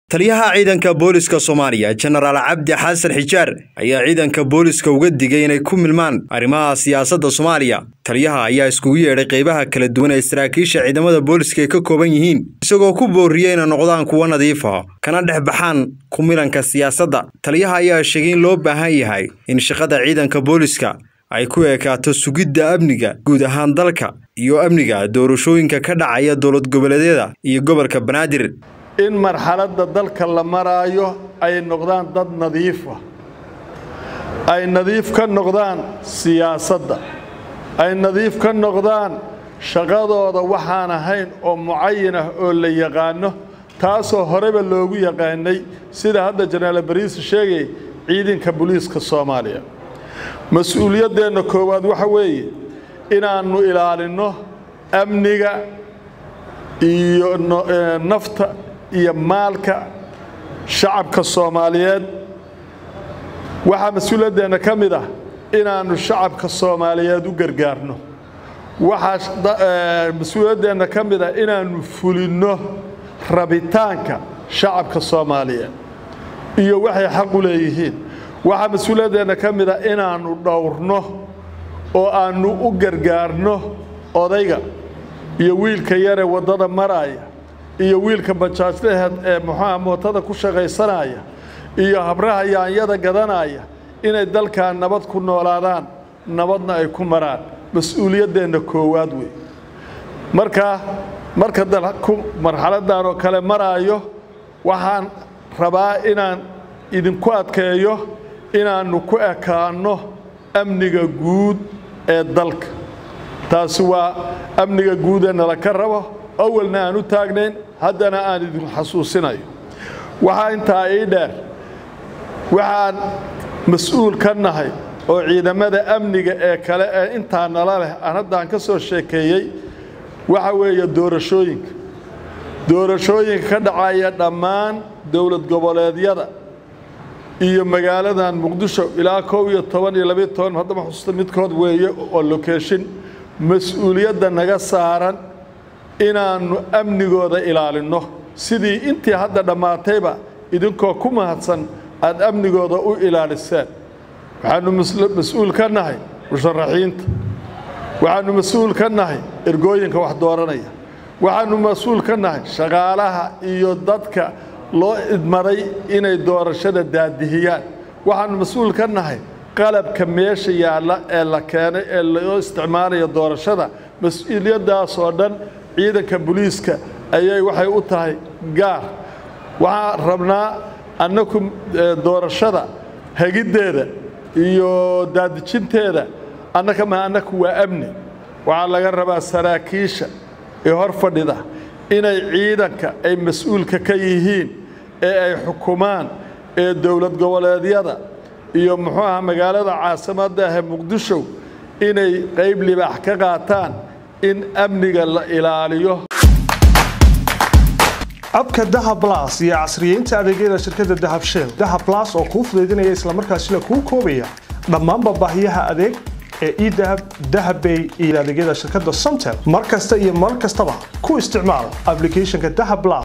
taliyaha ciidanka booliska soomaaliya jenaraal cabdi xasan xijaar ayaa ciidanka booliska uga digay inay ku milmaan arrimaha siyaasadda soomaaliya taliyaha ayaa iskugu yeedhay qaybaha kala duwan ee saraakiisha ciidamada booliska ay ka kooban yihiin isagoo ku boorriyey inay noqdaan kuwo nadiif ah kana dhex baxaan ku milanka siyaasadda taliyaha ayaa sheegay in loo baahan yahay in shaqada ciidanka booliska ay ku ekaato sugidda amniga guud ahaan dalka iyo amniga doorashooyinka ka dhacaya dowlad goboleedyada iyo gobolka banaadir in marxaladda dalka la maraayo ay noqdaan dad nadiifa ay nadiif ka noqdaan siyaasadda ay nadiif ka noqdaan shaqadooda waxaan ahayn oo mucayan ah oo la yaqaano taasoo horeba loogu yaqaanay sida hadda jenaraal bariise sheegay ciidanka booliiska soomaaliya mas-uuliyaddeenna koowaad waxa weeye inaannu ilaalinno amniga iyo nafta iyo maalka shacabka soomaaliyeed waxaa mas-uuliyaddeenna ka mid ah inaannu shacabka soomaaliyeed u gargaarno waxaa mas-uuliyaddeenna ka mid ah inaannu fulinno rabitaanka shacabka soomaaliyeed iyo waxay xaq u leeyihiin waxaa mas-uuliyaddeenna ka mid ah inaannu dhowrno oo aannu u gargaarno odayga iyo wiilka yaree waddada maraaya iyo wiilka bajaajlaheed ee muxuuha mootada ku shaqaysanaya iyo habraha yaanyada gadanaya inay dalkan nabad ku noolaadaan nabadna ay ku maraan mas-uuliyaddeenna koowaad wey markaa marka dalku marxaladdan oo kale maraayo waxaan rabaa inaan idinku adkeeyo inaannu ku ekaanno amniga guud ee dalka taasi waa amniga guudee nala ka rabo awalna aan u taagnayn haddana aan idin xasuusinayo waxaa intaa ii dheer waxaan mas-uul ka nahay oo ciidamada amniga ee kale ee intaa nala leh aan haddaan ka soo sheekeeyey waxa weeye doorashooyinka doorashooyinka ka dhacaya dhammaan dowlad goboleedyada iyo magaaladan muqdisho ilaa kow iyo toban iyo labiyo toban haddama xusuusta midkood weeye oo lokeeshin mas-uuliyadda naga saaran inaannu amnigooda ilaalinno sidii intii hadda dhammaatayba idinkoo ku mahadsan aad amnigooda u ilaaliseen waxaannu mas-uul ka nahay musharaxiinta waxaannu mas-uul ka nahay ergooyinka wax dooranaya waxaannu mas-uul ka nahay shaqaalaha iyo dadka loo idmaday inay doorashada daadihiyaan waxaannu mas-uul ka nahay qalabka meesha yaalla ee la keenay ee loo isticmaalayo doorashada mas-uuliyaddaasoo dhan ciidanka booliiska ayay waxay u tahay gaar waxaan rabnaa annaku doorashada hegiddeeda iyo daadijinteeda annaka ma annaku waa amni waxaa laga rabaa saraakiisha ee hor fadhida inay ciidanka ay mas-uulka ka yihiin ee ay xukumaan ee dowlad goboleedyada iyo muxuu aha magaalada caasimadda ahee muqdisho inay qayb libaax ka qaataan in amniga la ilaaliyo abka dahab las iyo casriyeynta adeegyada shirkadda dahab shell dahab las oo kuu fudaydinaya islamarkaasina kuu koobaya dhammaanba baahiyaha adeeg ee edahab dahabbay iyo adeegyada shirkadda somtel mar kasta iyo mar kastaba ku isticmaal ablicathonka dahab las